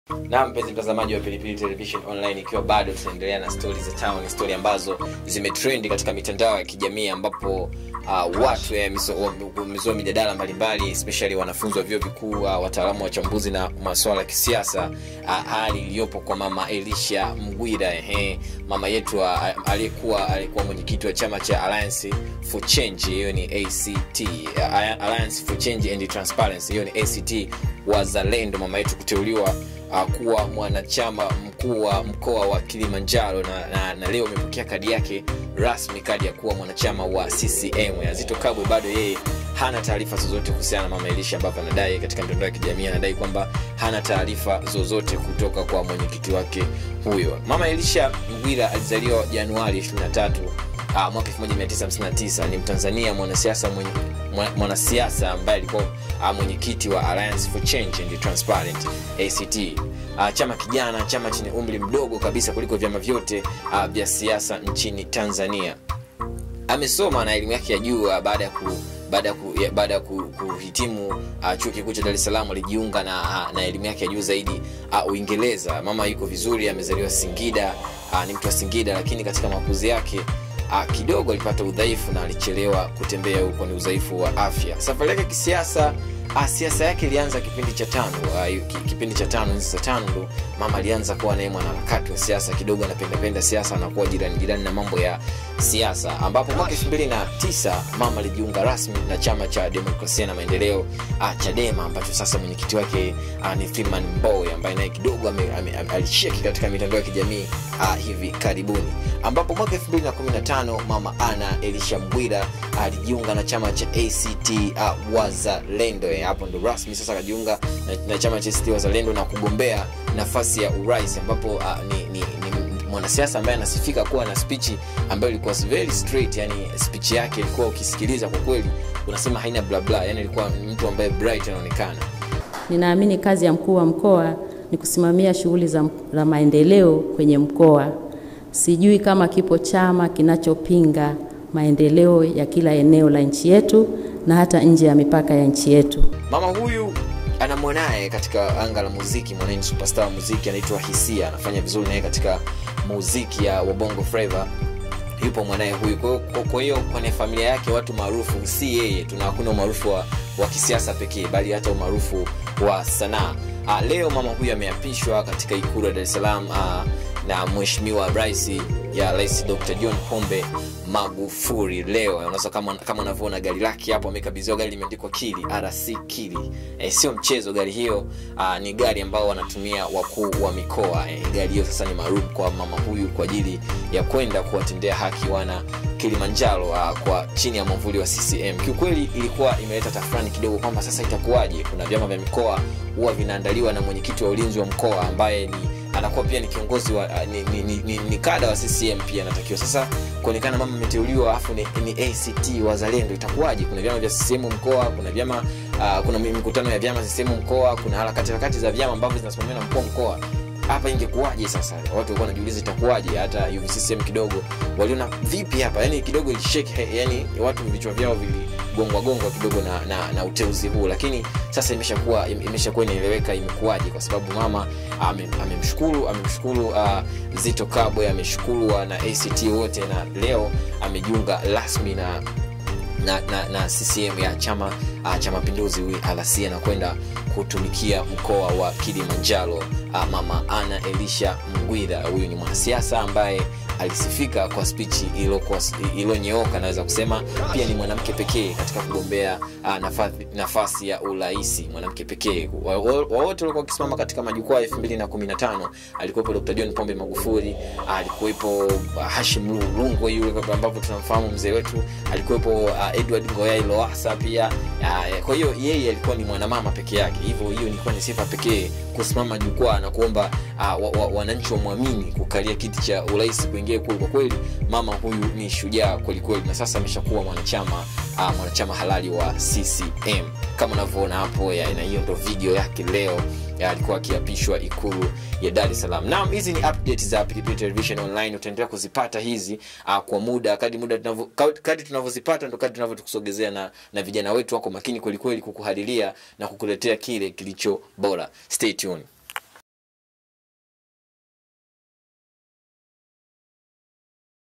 na mpenzi mtazamaji wa pilipili television online ikiwa bado tunaendelea na stori za town stori ambazo zimetrendi katika mitandao ya kijamii ambapo uh, watu wamezua mijadala mbalimbali especially wanafunzi wa vyuo vikuu uh, wataalamu wa chambuzi na masuala ya kisiasa uh, hali iliyopo kwa mama elisha mgwira ehe mama yetu uh, aliyekuwa alikuwa mwenyekiti wa chama cha alliance for change hiyo ni act uh, alliance for change and transparency hiyo ni act wazalendo mama yetu kuteuliwa uh, kuwa mwanachama mkuu wa mkoa wa kilimanjaro na, na, na leo amepokea kadi yake rasmi kadi ya kuwa mwanachama wa ccm azito kabwe bado yeye hana taarifa zozote kuhusiana na mama elisha ambavyo anadai katika mitandao ya kijamii anadai kwamba hana taarifa zozote kutoka kwa mwenyekiti wake huyo mama elisha mgwira alizaliwa januari 23 uh, mwaka 1959 ni mtanzania mwanasiasa mwenye mwanasiasa ambaye alikuwa uh, mwenyekiti wa alliance for change and transparent act uh, chama kijana chama chenye umri mdogo kabisa kuliko vyama vyote uh, vya siasa nchini tanzania amesoma na elimu yake ya juu uh, baada ya ku baada ya ku, ya, baada ya ku, kuhitimu uh, chuo kikuu cha dar es salaam alijiunga na, uh, na elimu yake ya juu zaidi uh, uingereza mama yuko vizuri amezaliwa singida uh, ni mtu wa singida lakini katika makuzi yake uh, kidogo alipata udhaifu na alichelewa kutembea huko ni udhaifu wa afya safari yake kisiasa uh, siasa yake ilianza kipindi cha tano uh, kipindi cha tano nzi za tano ndo mama alianza kuwa naye mwanaharakati wa siasa kidogo anapendapenda siasa anakuwa jirani jirani na mambo ya siasa ambapo mwaka elfu mbili na tisa mama alijiunga rasmi na chama cha demokrasia na maendeleo uh, chadema ambacho sasa mwenyekiti wake uh, ni freeman mboy ambaye naye kidogo alisheki katika mitandao ya kijamii uh, hivi karibuni ambapo mwaka 215 mama ana elisha mbwira alijiunga na chama cha act uh, wazalendo hapo ndo rasmi sasa akajiunga na, na chama cha act wazalendo na kugombea nafasi ya urais ambapo uh, ni, ni, ni mwanasiasa ambaye anasifika kuwa na spichi ambayo ilikuwa very straight yani spichi yake ilikuwa ukisikiliza kwa kweli unasema haina blabla yani ilikuwa mtu ambaye bright anaonekana ninaamini kazi ya mkuu wa mkoa ni kusimamia shughuli za, za maendeleo kwenye mkoa sijui kama kipo chama kinachopinga maendeleo ya kila eneo la nchi yetu na hata nje ya mipaka ya nchi yetu mama huyu ana mwanaye katika anga la muziki mwanae ni superstar wa muziki anaitwa hisia anafanya vizuri naye katika muziki ya wabongo flava yupo mwanaye huyu kwa hiyo kwenye familia yake watu maarufu si yeye tuna hakuna umaarufu wa, wa kisiasa pekee bali hata umaarufu wa sanaa leo mama huyu ameapishwa katika ikulu ya dar es salaam na mheshimiwa rais ya rais dr john pombe magufuri leo unaweza kama kama unavyoona gari lake hapo amekabidhiwa gari limeandikwa kili rc kili e, sio mchezo gari hiyo a, ni gari ambao wanatumia wakuu wa mikoa e, gari hiyo sasa ni maalum kwa mama huyu kwa ajili ya kwenda kuwatendea haki wana kilimanjaro a, kwa chini ya mwamvuli wa ccm kiukweli ilikuwa imeleta tafurani kidogo kwamba sasa itakuwaje kuna vyama vya mikoa huwa vinaandaliwa na mwenyekiti wa ulinzi wa mkoa ambaye ni anakuwa pia ni kiongozi wa ni, ni, ni, ni, ni kada wa ccm pia anatakiwa sasa kuonekana mama ameteuliwa alafu ni, ni act wazalendo itakuwaje kuna vyama vya ccm mkoa kuna vyama uh, kuna mikutano ya vyama ccm mkoa kuna harakati harakati za vyama ambavyo zinasimamiwa na mkoa mkoa hapa ingekuwaje sasa watu walikuwa wanajiuliza itakuwaje hata uvccm kidogo waliona vipi hapa yani kidogo ilishake yani watu vichwa vyao viligongwa gongwa kidogo na, na, na uteuzi huu lakini sasa imeshakuwa imeshakuwa inaeleweka imekuwaje kwa sababu mama amemshukuru ame amemshukuru uh, zito kabwe ameshukuru na act wote na leo amejiunga rasmi na na, na, na ccm ya chama uh, cha mapinduzi rc anakwenda kutumikia mkoa wa kilimanjaro uh, mama ana elisha mgwira huyu ni mwanasiasa ambaye alisifika kwa spichi iliyonyooka naweza kusema pia ni mwanamke pekee katika kugombea uh, nafasi, nafasi ya urahisi mwanamke pekee wawote walikuwa wakisimama katika majukwaa elfu mbili na kumi na tano alikuwepo dr john pombe magufuri alikuwepo uh, hashim rungwe yule ambavyo tunamfahamu mzee wetu alikuwepo uh, edward ngoyai loasa pia uh, kwa hiyo yeye alikuwa ni mwanamama peke yake hivyo hiyo ilikuwa ni sifa pekee kusimama jukwaa na kuomba uh, wa, wa, wananchi wamwamini kukalia kiti cha urais kuingia ikulu kwa kweli mama huyu ni shujaa kwelikweli na sasa ameshakuwa mwanachama uh, mwanachama halali wa ccm kama unavyoona hapo na hiyo ndo video yake leo alikuwa akiapishwa ikulu ya dar es salaam naam hizi ni update za pilipili television online utaendelea kuzipata hizi uh, kwa muda kadi muda kadi tunavyozipata ndo kadi tunavyotusogezea na, na vijana wetu wako makini kwelikweli kukuhadilia na kukuletea kile kilicho bora stay tuned